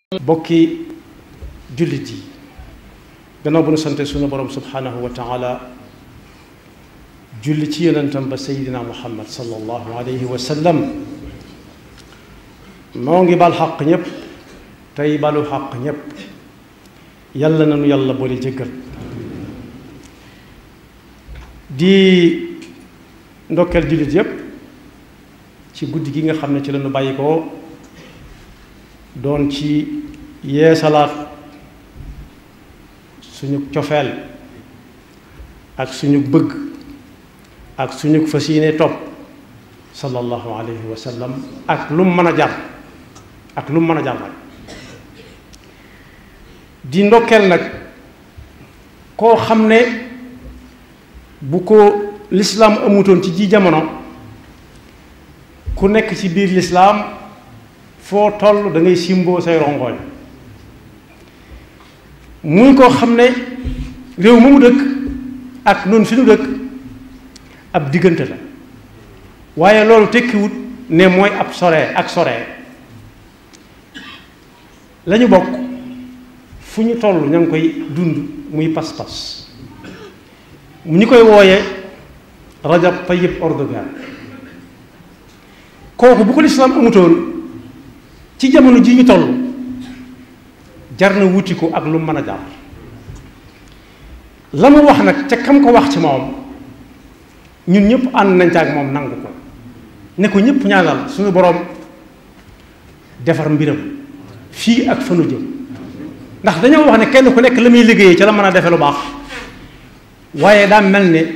bokki jullit yi gannaaw bu nu sante sunu borom subhanahu wa taala julli ci yonentam ba sayidina muhammad sallallahu alayhi wa sallam noo ngi bal xaq ñépp tey balu xaq ñépp yàlla nanu yàlla boole jéggal di ndokkeel jullit yépp ci guddi gi nga xam ne ci lañu bàyyi ko doon ci yeesalaat suñu cofeel ak suñu bëgg ak suñu fas yéene topp sallallahu alayhi wa sallam ak lu mu mën a jar ak lu mu mën a jar nag di ndokkeel nag koo xam ne bu ko lislaam amutoon ci ji jamono ku nekk ci biir lislaam foo toll da ngay simboo say rongoñ muy koo xam ne réew mu mu dëkk ak noonu fi nu dëkk ab diggante la waaye loolu tekkiwut ne mooy ab sore ak sore lañu bokk fu ñu toll ña ngi koy dund muy pas-pas ñi koy wooye Rajab Tayyip Erdogan kooku bu ko lislaam amutoon ci jamono ji ñu toll jar na wuti ko ak lu mën a jar la mu wax nag ca kam ko wax ci moom ñun ñëpp ànd nañ ca ak moom nangu ko ne ko ñëpp ñaanal suñu boroom defar mbiram fii ak fanu jëm ndax dañoo wax ne kenn ku nekk la muy liggéeyee ca la mën a defe lu baax waaye daa mel ne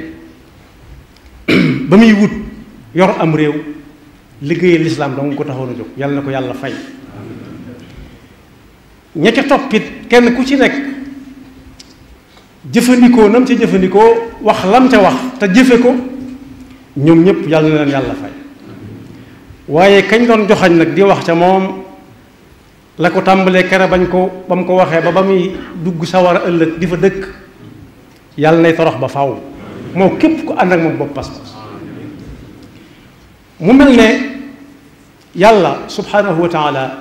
ba muy wut yor am réew liggéeyee lislaam dong ko taxoon a jóg yàlla na ko yàlla fay ña ca toppit kenn ku ci nekk jëfandikoo nam ca jëfandikoo wax lam ca wax te jëfe ko ñoom ñëpp yàlla na leen yàlla fay waaye kañ doon joxañ nag di wax ca moom la ko tàmbalee kere bañ ko ba mu ko waxee ba ba muy dugg sawar a ëllëg di fa dëkk yàlla nay torox ba faw moo képp ko ànd ak moom bopp pas-pas mu mel ne yàlla subhanahu wa taala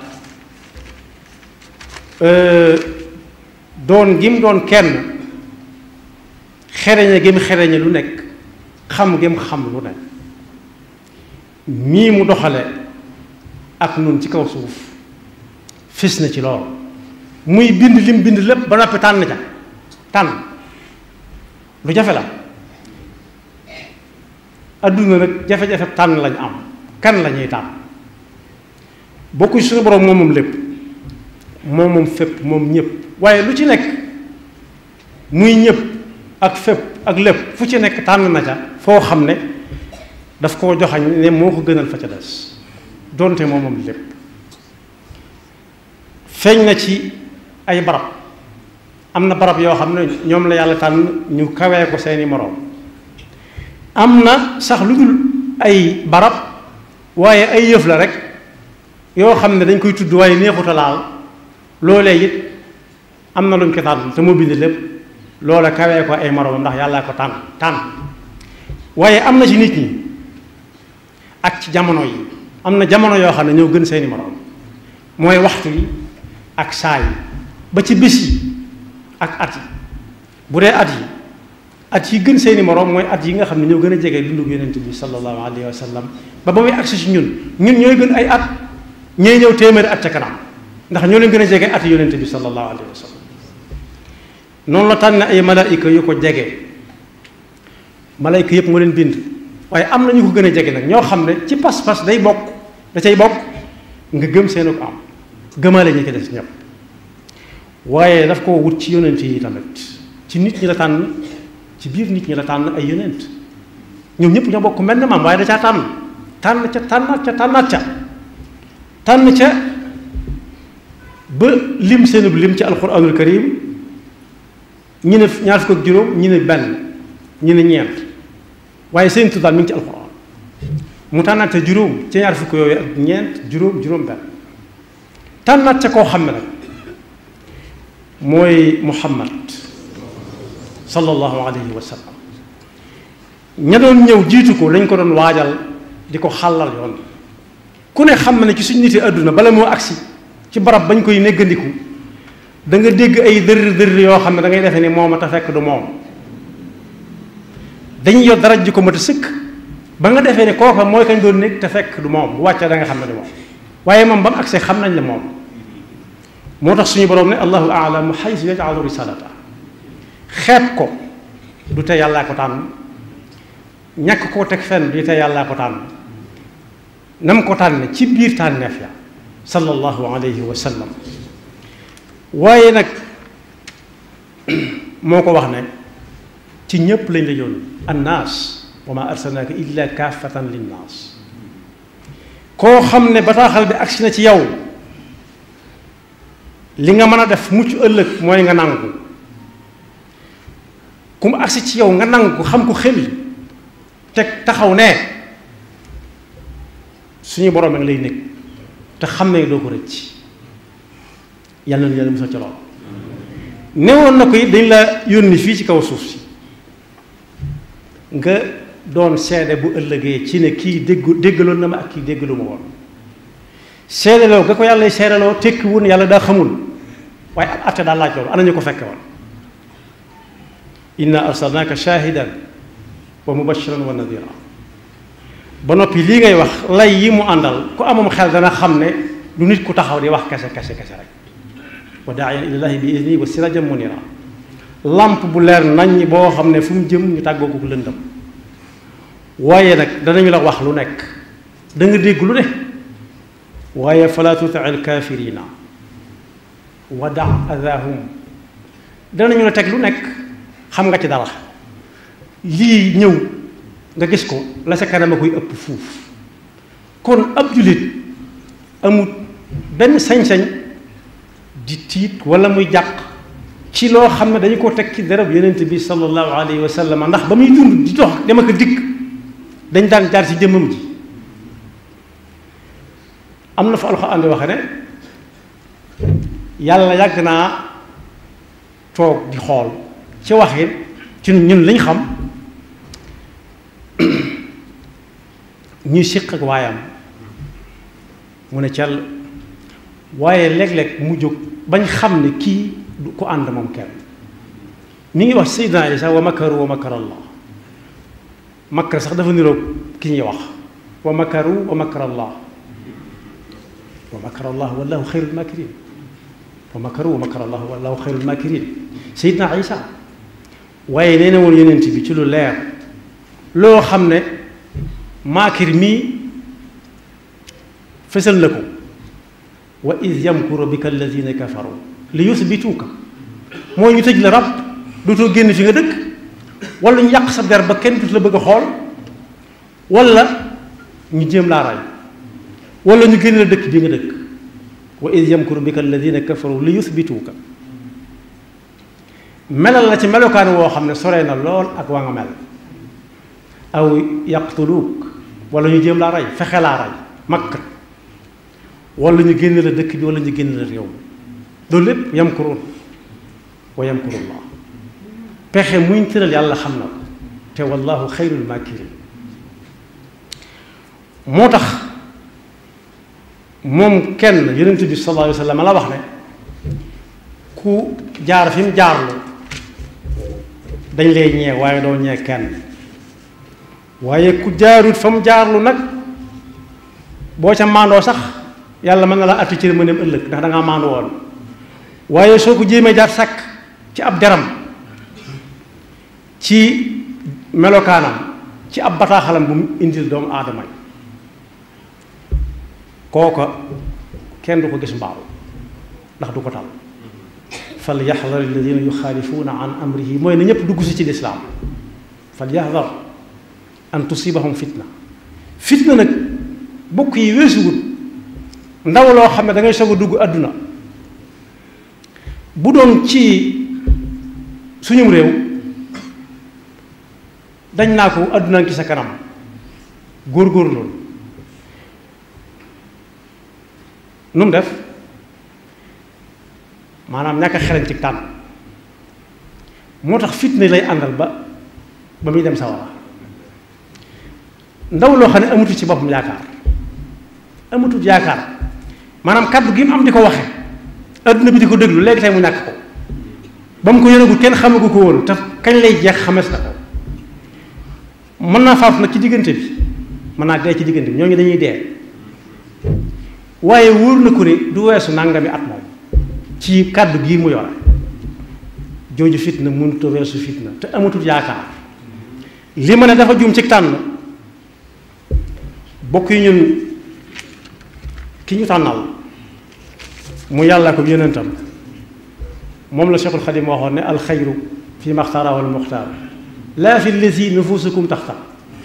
doon gim doon kenn xereñe gim xereñe lu nekk xam gim xam lu nekk mii mu doxale ak nun ci kaw suuf fis na ci lool muy bind lim bind lépp ba noppi tànn ca tànn lu jafe la adduna nag jafe-jafe tànn lañ am kan la ñuy tànn bokku suñu borom moom moom lépp moom moom fépp moom ñëpp waaye lu ci nekk muy ñëpp ak fépp ak lépp fu ci nekk tànn na ca foo xam ne daf koo joxañ ne moo ko gënal fa ca des donte moom moom lépp feeñ na ci ay barab am na barab yoo xam ne ñoom la yàlla tànn ñu kawee ko seeni moroom am na sax lu dul ay barab waaye ay yëf la rek yoo xam ne dañ koy tudd waaye neexuta laal loolee it am na luñ ko tànn te moo bind lépp loola kawee ko ay moroom ndax yàllaa ko tànn tànn waaye am na ci nit ñi ak ci jamono yi am na jamono yoo xam ne ñoo gën seeni moroom mooy waxtu yi ak saa yi ba ci bés yi ak at yi bu dee at yi at yi gën seeni moroom mooy at yi nga xam ne ñoo gën a jege dundu yonent bi sallallahu alayhi wa sallam ba ba muy agsi ci ñun ñun ñooy gën ay at ñooy ñëw téeméeri at ca kanam ndax ñoo leen gën a jege at yonent bi sallallahu alayhi wa sallam noonu la tànn ay malaayika yu ko jege malaayika yëpp moo leen bind waaye am na ñu ko gën a jege nag ñoo xam ne ci pas-pas day bokk da cay bokk nga gëm seenu ko am gëmaale ñi ko des ñëpp waaye daf koo wut ci yonent yi tamit ci nit ñi la tànn ci biir nit ñi la tànn ay yonent ñoom ñëpp ñoo bokk mel na maam waaye da caa tànn tànn ca tànnaat ca tànnaat ca tànn ca ba lim seenub lim ci alquranul karim ñi ne ñaar fukk ak juróom ñi ne benn ñi ne ñeent waaye seen tuddaal mi ngi ci alquran mu tànnaat ca juróom ca ñaar fukk yooyu ak ñeent juróom juróom benn tànnaat ca koo xam ne nag mooy muhammad sallallahu alayhi wa sallam ña doon ñëw jiitu ko lañ ko doon waajal di ko xàllal yoon ku ne xam na ne ci suñ niti àdduna bala moo agsi ci barab bañ koy néggandiku da nga dégg ay dër dër yoo xam ne da ngay defee ni moom a te fekk du moom dañuy yor dara ji ko mat a sëkk ba nga defee ne kooka mooy kañ doon nekk te fekk du moom bu wàccee da nga xam ne du moom waaye moom ba mu agsee xam nañ la moom moo tax suñu borom ne allahu aalamu xaysu yajalu risalata xeeb ko du te yàllaa ko tànn ñàkk koo teg fenn du te yàllaa ko tànn nam ko tànne ci biir tànneef ya sallallahu alayhi wa sallam waaye nag moo ko wax ne ci ñépp lañ la yónni annaas wa ma arsalnaaka illa kaafatan linnaas koo xam ne bataaxal bi agsi na ci yow li nga mën a def mucc ëllëg mooy nga nangu ku mu agsi ci yow nga nangu xam ko xel teg taxaw ne suñu borom ak lay nekk te xam ne doo ko rëcc yàlla na yàlla musal ci lool newoon na ko it dañ la yónni fii ci kaw suuf si nga doon seede bu ëllëgee ci ne kii déggu déggaloon na ma ak kii déggalu ma woon seedeloo nga ko yàlla seedeloo tekki wun yàlla daa xamul waaye ab atte daal laaj loolu ana ñu ko fekke woon inna arsalnaaka shahidan wa mubashiran wa nadira ba noppi lii ngay wax lay yi mu àndal ku amam xel dana xam ne du nit ku taxaw di wax kese kese kese rek wa daayan ilallahi bi idni wa sirajan munira lamp bu leer nañ boo xam ne fu mu jëm ñu tàggoo ko lëndëm waaye nag danañu la wax lu nekk da nga dégg lu ne waaye fala tuti al kafirina wa da adahum danañu la teg lu nekk xam nga ci dara lii ñëw nga gis ko la sa kanam a koy ëpp fuuf kon ab jullit amut benn sañ-sañ di tiit wala muy jàq ci loo xam ne dañu ko teg ci derab yonent bi sallallahu alayhi wa sallam ndax ba muy dund di dox dem ak dikk dañ daan jaar ci jëmmam ji am na fa alxuraan di waxe ne yàlla yàgg naa toog di xool ci waxin ci ñun liñ xam ñuy siq ak waayam mu ne cell waaye léeg-léeg mu jóg bañ xam ne kii du ko ànd moom kenn mi ngi wax Seydina Isa wa makaru wa makar allah makar sax dafa niroog ki ñuy wax wa makaru wa makar allah wa makar allah wallahu xayrul makirin wa makaru wa makar allah wallahu xayrul makirin Seydina Isa waaye nee na woon yonent bi ci lu leer loo xam ne maakir mii fësal na ko wa id yamkuru bika alladina kafaru li yusbituuka moo ñu tëj la rab dootoo génn fi nga dëkk wala ñu yàq sa der ba kenn dut la bëgg a xool wala ñu jéem laa ray wala ñu génn la dëkk bi nga dëkk wa id yamkuru bika alladina kafaru li yusbituuka melal la ci melokaan woo xam ne soree na lool ak waa nga mel aw yaqtuluuk wala ñu jéem laa rey fexe laa rey makk wala ñu génn la dëkk bi wala ñu génn la réew loolu lépp yamkuruun wa yamkurullah pexe muñ tëral yàlla xam na ko te wallahu xayrul makirin moo tax moom kenn yonent bi sallallahu alayhi wa sallam la wax ne ku jaar fi mu jaarlu dañ lay ñee waaye doo ñee kenn waaye ku jaarut fa mu jaarlu nag boo ca maandoo sax yàlla mën na la atti ci ma dem ëllëg ndax da ngaa maandu woon waaye soo ko jéemee jaar sàkk ci ab deram ci melokaanam ci ab bataaxalam bu mu indil doomu aadama yi kooka kenn du ko gis mbaaw ndax du ko tal fal yaxdar alladina yuxaalifuuna an amrihi mooy na ñëpp dugg si ci lislaam fal yaxdar an tusibahum fitna fitna nag bokk yi weesuwut ndaw loo xam ne da ngay soog a dugg àdduna bu doon ci suñum réew dañ naa ko àdduna ngi sa kanam góor-góorlu nu mu def maanaam ñàkk a xereñ ci tànn moo tax fitna lay àndal ba ba muy dem sawara ndaw loo xam ne amatul ci boppam yaakaar amatul yaakaar maanaam kaddu gi mu am di ko waxe adduna bi di ko déglu léegi tey mu ñàkk ko ba mu ko yënagul kenn xamagu ko woon te kañ lay jeex xames na ko mën naa faatu nag ci diggante bi mën naa dee ci diggante bi ñooñu dañuy dee waaye wóor na ko ne du weesu nangami at moom ci kàddu gii mu yore jooju fitna mënut a weesu fitna te amatul yaakaar li ma ne dafa juum ci tànn bokk yi ñun ki ñu tànnal mu yàlla ko yonentam moom la Cheikhul Xadim waxoon ne alxayru fi maxtaarahu almuxtaar laa fi lazi nufusukum taxtar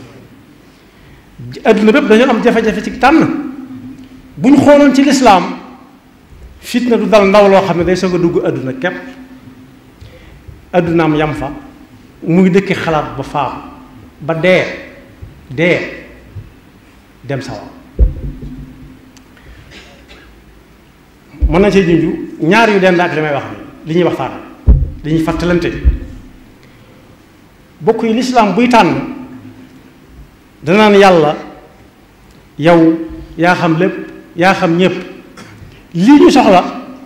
adduna bépp dañoo am jafe-jafe ci tànn bu ñu xooloon ci lislaam fitna du dal ndaw loo xam ne day soog a dugg adduna képp addunaam yam fa muy dëkki xalaat ba faam ba dee dee dem sawar mën na cee junju ñaar yu dend ak li may wax ni li ñuy waxtaan li ñuy fàttalante bokk yi lislaam buy tànn danaan yàlla yow yaa xam lépp yaa xam ñépp lii ñu soxla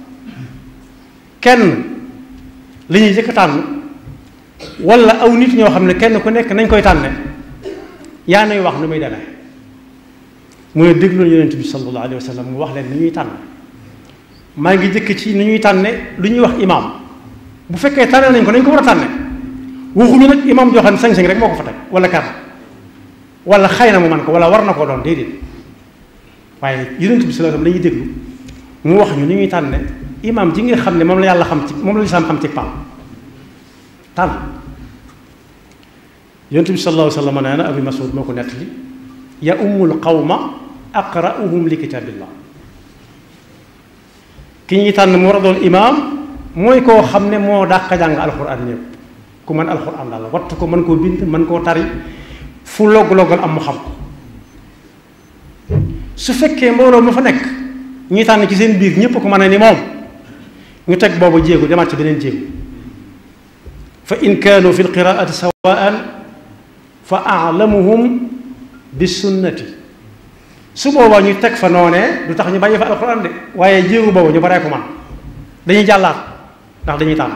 kenn li ñuy jëkk tànn wala aw nit ñoo xam ne kenn ku nekk nañ koy tànne yaa nay wax nu muy demee mu ne déglu yonent bi sallallahu alayhi wa sallam mu wax leen ni ñuy tànn maa ngi jëkk ci ni ñuy tànne lu ñuy wax imaam bu fekkee tànne nañ ko nañ ko war a tànne waxuñu nag imaam joo xam ne sañ-sañ rek moo ko fa teg wala kar wala xëy na mu man ko wala war na koo doon déedéet waaye yonent bi sallallahu alayhi wa sallam dañuy déglu mu wax ñu ni ñuy tànne imaam ji nga xam ne moom la yàlla xam ci moom la lislaam xam ci pam tànn yonent bi sallallahu alayhi wa sallam nee na Abu Mas'ud moo ko nettali ya ummul qawma aqra'uhum li kitaabillah ki ñuy tànn mu war a doon imaam mooy koo xam ne moo dàq jàng alxuraan ñëpp ku mën alxuraan daal wattu ko mën koo bind mën koo tari fu logg-loggal am mu xam ko su fekkee mbooloo ma fa nekk ñuy tànn ci seen biir ñëpp ko mën a ni moom ñu teg boobu jéegu demaat ci beneen jéegu fa in kaanu fi lqiraati sawaan fa alamuhum bi sunnati su boobaa ñu teg fa noonee du tax ñu bàyyi fa alxuraan de waaye jéegu boobu ñu baree ko man dañuy jàllaat ndax dañuy tànn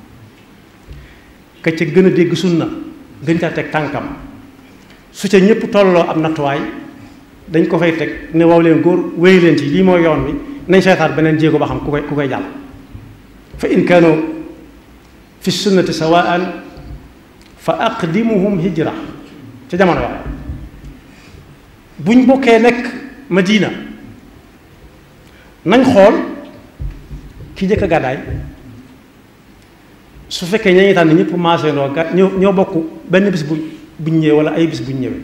ka ca gën a dégg sunna gën caa teg tànkam su ca ñëpp tolloo am nattuwaay dañ ko fay teg ne waaw leen góor wéy leen ci lii mooy yoon wi nañ seetaat beneen jéego ba xam ku koy ku koy jàll fa in kaanu fi sunnati sawaan fa aqdimuhum hijra ca jamono wax buñ bokkee nekk Madina nañ xool ki jëkk a gàddaay su fekkee ña ñuy tànn ñëpp maasee noo ga ñoo ñoo bokk benn bis bu buñ ñëwee wala ay bis buñ ñëwee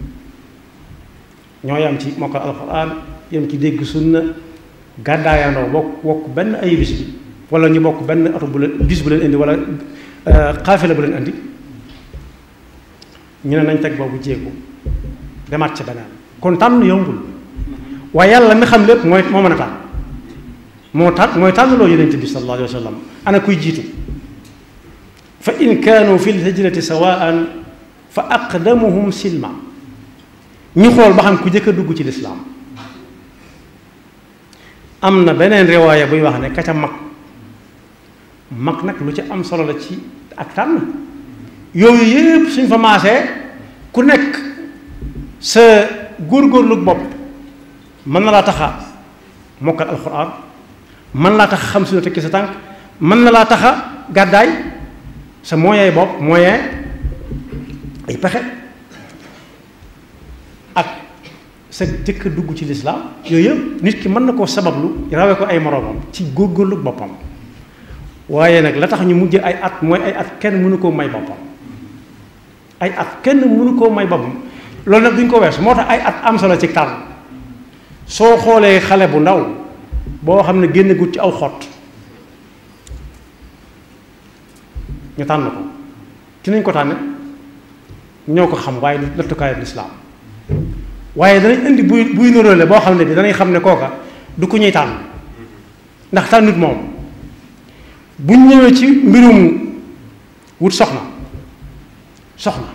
ñoo yam ci mokkal alxuraan yam ci dégg sunna gàddaayandoo bokk bokk benn ay bis bi wala ñu bokk benn oto bu leen bis bu leen indi wala xaafila bu leen indi ñu ne nañ teg boobu jéego demaat ci beneen kon tànn yombul waaye yàlla mi xam lépp mooy moo mën a tànn moo tànn mooy tànnloo yonent bi sallallahu alayhi wa sallam ana kuy jiitu fa in kaanu fi lhijrati sawaan fa aqdamuhum silma ñu xool ba xam ku jëkk a dugg ci lislaam am na beneen riwaaya buy wax ne ka ca mag mag nag lu ci am solo la ci ak tànn yooyu yépp suñ fa maasee ku nekk sa góorgóorlu bopp mën na laa taxa mokkal alxuraan mën laa tax xam suñu tekki sa tànk mën na laa taxa gàddaay sa moyen bopp moyen ay pexe ak sa jëkk dugg ci lislaam yooyu yëpp nit ki mën na koo sabablu rawee ko ay moroomam ci góorgóorlu boppam waaye nag la tax ñu mujj ay at mooy ay at kenn mënu koo may boppam ay at kenn mënu koo may boppam loolu nag duñ ko weesu moo tax ay at am solo ci tànn soo xoolee xale bu ndaw boo xam ne génn gut ci aw xott ñu tànn ko ci nañ ko tànne ñoo ko xam waaye nattukaayu lislaam waaye danañ indi buy buy nuróole boo xam ne bi danañ xam ne kooka du ku ñuy tànn ndax tànnut moom buñ ñëwee ci mbirum wut soxna soxna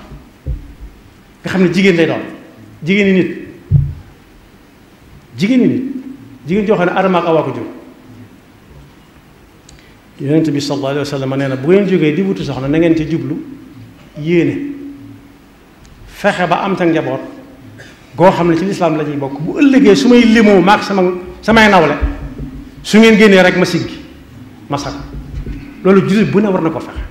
nga xam ne jigéen lay doon jigéeni nit jigéeni nit jigéen joo xam ne Adama ak Awa ko jur yonent bi sallallahu alayhi wa sallam nee na bu ngeen jógee di wutu soxna na ngeen ci jublu yéene fexe ba am sa njaboot goo xam ne ci lislaam la ñuy bokk bu ëllëgee su may limoo maag sama samay nawle su ngeen génnee rek ma siggi ma sag loolu jullit bu ne war na ko fexe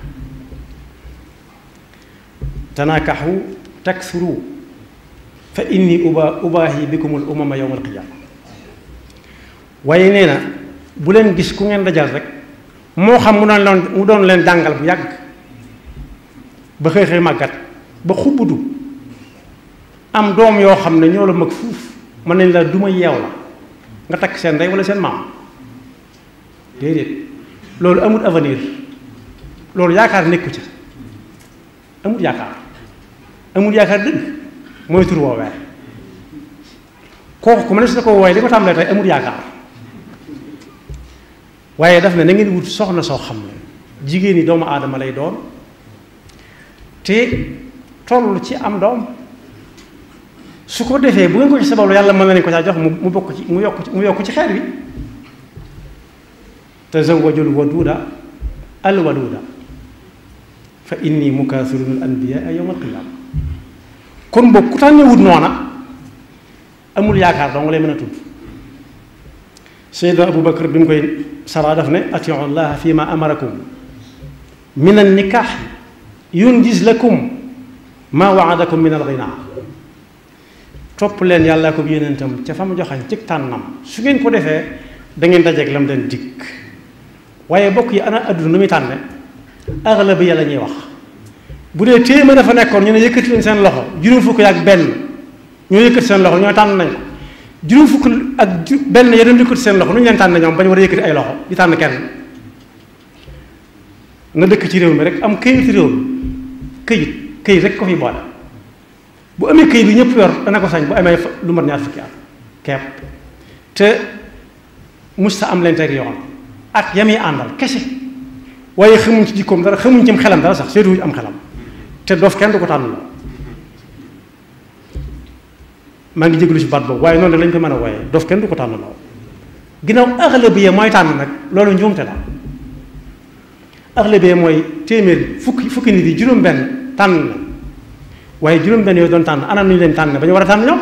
tanaakaxu taksuru fa inni uba ubaahi bikumul umama yowma alqiyaama waaye nee na bu leen gis ku ngeen dajal rek moo xam mu doon leen mu doon leen jàngal bu yàgg ba xëy xëy màggat ba xubbutu am doom yoo xam ne ñoo la mag fuuf mën nañ la duma yeew la nga takk seen ndey wala seen maam déedéet loolu amul avenir loolu yaakaar nekku ca amul yaakaar amul yaakaar dëgg mooy tur woowee kooku ku ma ne su ko wooye li ko tàmbalee tey amul yaakaar waaye daf ne na ngeen wut soxna soo xam ne jigéen ñi doomu aadama lay doon te toll ci am doom su ko defee bu ngeen ko ci sababu yàlla mën na leen ko caa jox mu bokk ci mu yokk ci mu yokk ci xeet wi tazawwajul waduuda al waduuda fa inni mukaasirun al anbiyaa yawma al qiyaama kon boog ku tànnee wut noona amul yaakaar dong lay mën a tudd Seydina Abu Bakar bi mu koy saraa daf ne atiu llaha fi ma amarakum min an nikaax yunjiz lakum ma waadakum min al ginaa topp leen yàlla ko yénentam ca fa mu joxañ ci tànnam su ngeen ko defee da ngeen dajeeg lam den dikk waaye bokk yi ana adduna nu muy tànne axla bi yàlla ñuy wax bu dee téeméer dafa nekkoon ñu ne yëkkati leen seen loxo juróom fukk ak benn ñoo yëkkati seen loxo ñoo tànn nañ ko juróom fukk ak benn ya doon yëkkati seen loxo nu ñu leen tànn ñoom ba ñu war a yëkkati ay loxo di tànn kenn nga dëkk ci réew mi rek am këyit réew mi këyit këyit rek ko fi boole bu amee këyit bi ñëpp yor dana ko sañ bu amee lu mat ñaar fukki at kepp te musta am leen teg yoon ak yam yi àndal kese waaye xamuñ ci jikkoom dara xamuñ ci xelam dara sax seetuwuñ am xelam te dof kenn du ko tànn loo maa ngi jégalu ci baat boobu waaye noonu lañ ko mën a wooyee dof kenn du ko tànn loo ginnaaw aglabiya mooy tànn nag loolu njuumte la aglabiya mooy téeméer fukki fukki nit yi juróom-benn tànn na waaye juróom-benn yooyu doon tànn ana nu ñu leen tànn ba ñu war a tànn ñoom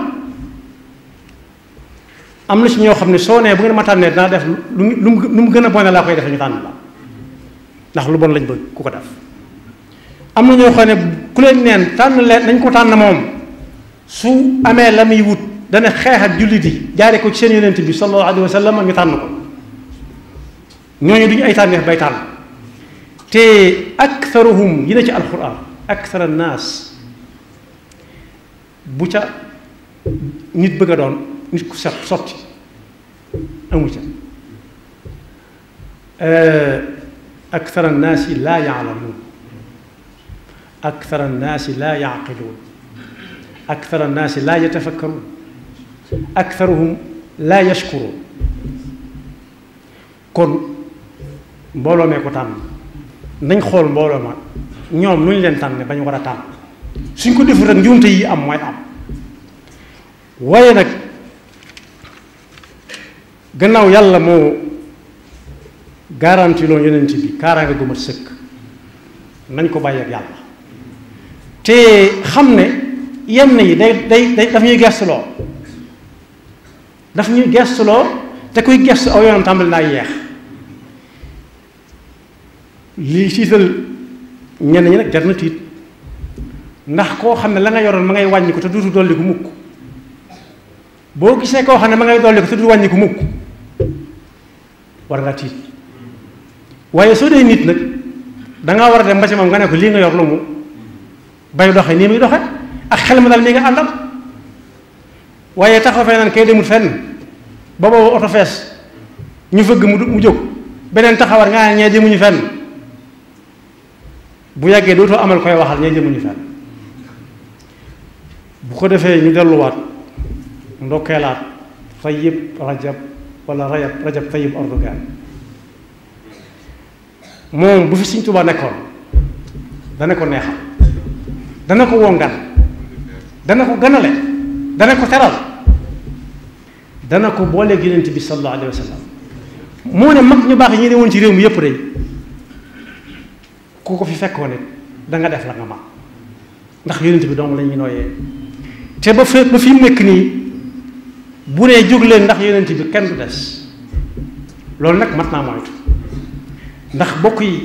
am na ci ñoo xam ne soo nee bu ngeen ma tànnee dinaa def lu lu mu gën a bone laa koy defee ñu tànn la ndax lu bon lañ bëgg ku ko def am na ñoo xam ne ku leen neen tànn leen nañ ko tànn moom su amee la muy wut dana xeex ak jullit yi jaare ko ci seen yonent bi sallallahu alayhi wa sallam ñu tànn ko ñooñu duñu ay tànneef bay tànn te aktharuhum yi ne ci alquran akthar annaas bu ca nit bëgg a doon nit ku set sotti amu ca akthar annaasi laa yaalamuun akthar annaasi laa yaqiluun akthar annaasi laa yatafakkaruun aktharuhum laa yashkuruun kon mbooloo mee ko tànn nañ xool mbooloo ma ñoom nu ñu leen tànn ba ñu war a tànn suñ ko deful rek njuumte yi am mooy am waaye nag gannaaw yàlla moo garanti loon yonent bi kaaraange gu mat sëkk nañ ko bàyyi ak yàlla te xam ne yenn yi day day day daf ñuy gestuloo daf ñuy gestuloo te kuy gestu aw yoonam tàmbali naa yeex lii tiital ñenn ñi nag jar na tiit ndax koo xam ne la nga yoroon ma ngay wàññi ko te duutu dolli ko mukk boo gisee koo xam ne ma ngay dolli ko te duutu wàññi ko mukk war nga tiit waaye soo dee nit nag dangaa war a dem ba ci moom nga ne ko lii nga yor lu mu bay doxe nii muy doxe ak xel ma daal mi nga àndal waaye taxaw fee naan kay demut fenn ba boobu oto fees ñu fëgg mu mu jóg beneen taxawar nga ne ñee jëmuñu fenn bu yàggee dootoo amal koy waxal ñee jëmuñu fenn bu ko defee ñu delluwaat ndokkeelaat Tayyib Rajab wala rajab rajab Tayyib Erdogan moom bu fi Sëñ Tuubaa nekkoon dana ko neexal dana ko wongal dana ko ganale dana ko teral dana ko booleeg yonent bi sallallahu alayhi wa sallam moo ne mag ñu baax ñi ne woon ci réew mi yëpp de ku ko fi fekkoon it da nga def la nga ma ndax yonent bi dong la ñuy nooyee te ba fe ba fi mu nekk nii bu nee jóg leen ndax yonent bi kenn du des loolu nag mat naa moytu ndax bokk yi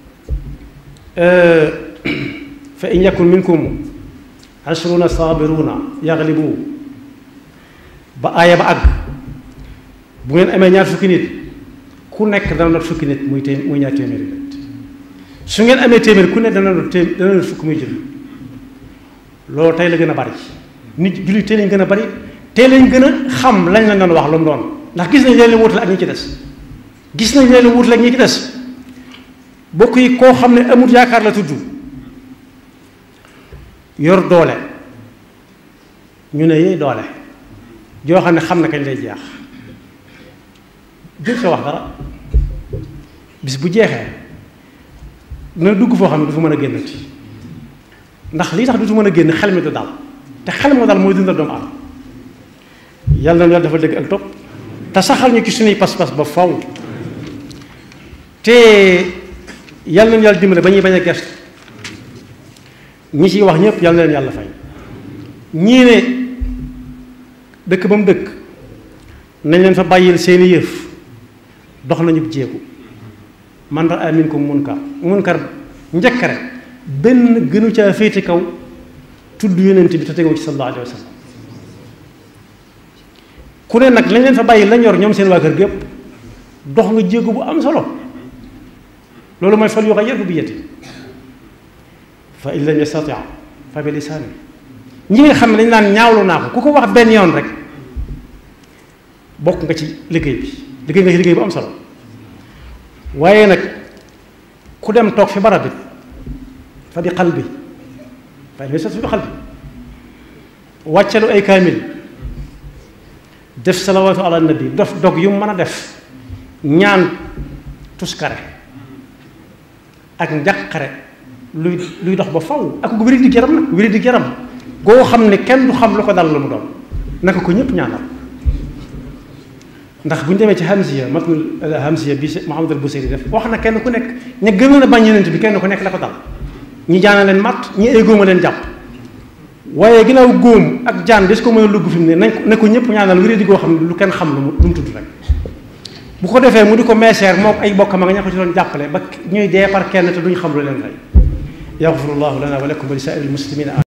fa in yakun minkum ashruna sabiruna yaglibu ba aaya ba àgg bu ngeen amee ñaar fukki nit ku nekk dana not fukki nit muy téem muy ñaar téeméeri nit su ngeen amee téeméer ku ne dana not téem dana not fukki muy jël loolu tey la gën a bari nit jullit tey lañ gën a bari tey lañ gën a xam lañ la doon wax lu mu doon ndax gis nañ leen leen wutale ak ñi ci des gis nañ leen wutale ak ñi ci des bokk yi koo xam ne amut yaakaar la tudd yor doole ñu ne yee doole joo xam ne xam na kañ lay jeex jël sa wax dara bis bu jeexee dina dugg foo xam ne du fa mën a génnati ndax lii tax du mën a génn xel mi du dal te xel moo dal mooy dundal doomu aadama yàlla na yàlla dafa dëgg ak topp te saxal ñu ci suñuy pas-pas ba faw te yàlla nañu yàlla dimbale ba ñuy bañ a gëstu ñi ciy wax ñëpp yàlla na leen yàlla fay ñii ne dëkk ba mu dëkk nañ leen fa bàyyil seeni yëf dox nañu jéegu man raa minkum munkar munkar njëkk rek benn gënu caa féete kaw tudd yonent bi te tegoo ci sallallahu alayhi wa sallam ku ne nag lañ leen fa bàyyi lañ yor ñoom seen waa kër gépp dox nga jéego bu am solo loolu mooy fal yughayyirhu bi yadihi fa in lam yastati' fa bi lisaani ñi nga xam ne dañ naan ñaawlu naa ko ku ko wax benn yoon rek bokk nga ci liggéey bi liggéey nga ci liggéey bu am solo waaye nag ku dem toog fi barab bi fa bi qalbi fa in lam yastati' bi qalbi wàccalu ay kaamil def salawaatu ala nabi dof dog yu mën a def ñaan tuskare ak njàqare luy luy dox ba faw ak wéri di yaram nag wéri di yaram goo xam ne kenn du xam lu ko dal lu mu doon naka ko ñëpp ñaanal ndax bu ñu demee ci hamsiya matnul hamsiya bi Muhammad al Busiri def wax na kenn ku nekk ña gënoon a bañ yonent bi kenn ku nekk la ko dal ñi jaana leen matt ñi ay góoma leen jàpp waaye ginnaaw góom ak jaan des ko mën a lugg fi mu ne nañ ko ne ko ñëpp ñaanal wéri di goo xam ne lu kenn xam lu mu lu mu tudd rek bu ko defee mu di ko meeseer moom ay bokkam ak ña ko ci doon jàppale ba ñuy dee par kenn te duñ xam lu leen rey yaxfirullahu lana wa lakum wa li saa'iril muslimina